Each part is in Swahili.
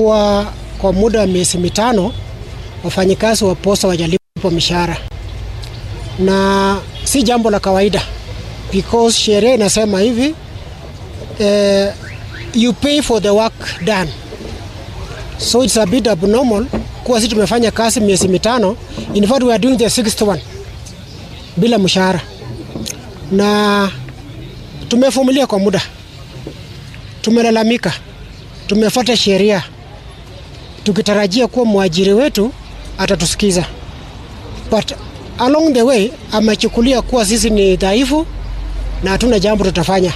Kwa, kwa muda wa miezi mitano wafanyikazi wa posta wajalipwa mishahara, na si jambo la kawaida because sheria inasema hivi eh, you pay for the work done, so it's a bit abnormal kuwa sisi tumefanya kazi miezi mitano, in fact we are doing the sixth one bila mshahara, na tumevumilia kwa muda, tumelalamika, tumefuata sheria tukitarajia kuwa mwajiri wetu atatusikiza, but along the way amechukulia kuwa sisi ni dhaifu na hatuna jambo tutafanya.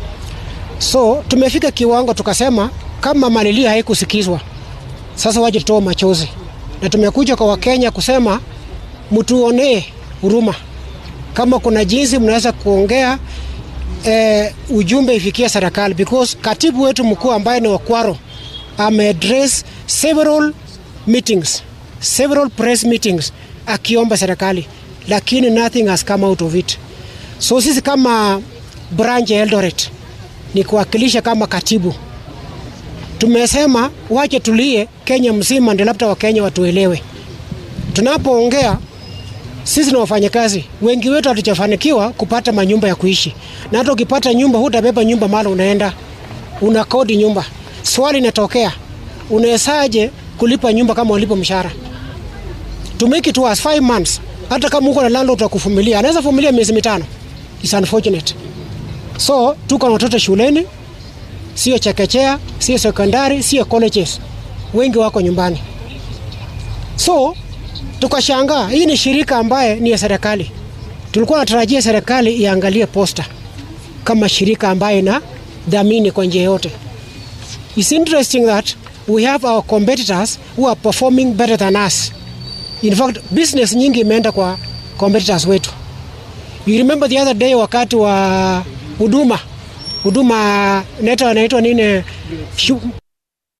So tumefika kiwango tukasema, kama malilio haikusikizwa, sasa waje tutoe machozi, na tumekuja kwa Wakenya kusema mtuonee huruma, kama kuna jinsi mnaweza kuongea eh, ujumbe ifikie serikali, because katibu wetu mkuu ambaye ni Wakwaro ameaddress several meetings, several press meetings akiomba serikali, lakini nothing has come out of it. So sisi kama branch ya Eldoret ni kuwakilisha kama katibu, tumesema wache tulie Kenya mzima, ndio labda Wakenya watuelewe. Tunapoongea sisi ni wafanyakazi, wengi wetu hatujafanikiwa kupata manyumba ya kuishi, na hata ukipata nyumba hutabeba nyumba mala unaenda una kodi nyumba. Swali inatokea, unawezaje kulipa nyumba kama ulipo mshahara? To make it worse, five months, hata kama uko na landlord utakuvumilia, anaweza vumilia miezi mitano. It's unfortunate. So tuko na watoto shuleni, sio chekechea, sio sekondari, sio colleges, wengi wako nyumbani. So tukashangaa, hii ni shirika ambaye ni ya serikali. Tulikuwa natarajia serikali iangalie posta kama shirika ambaye na dhamini kwa njia yote. It's interesting that we have our competitors who are performing better than us. In fact, business nyingi imeenda kwa competitors wetu. You remember the other day wakati wa huduma huduma neta inaitwa nini,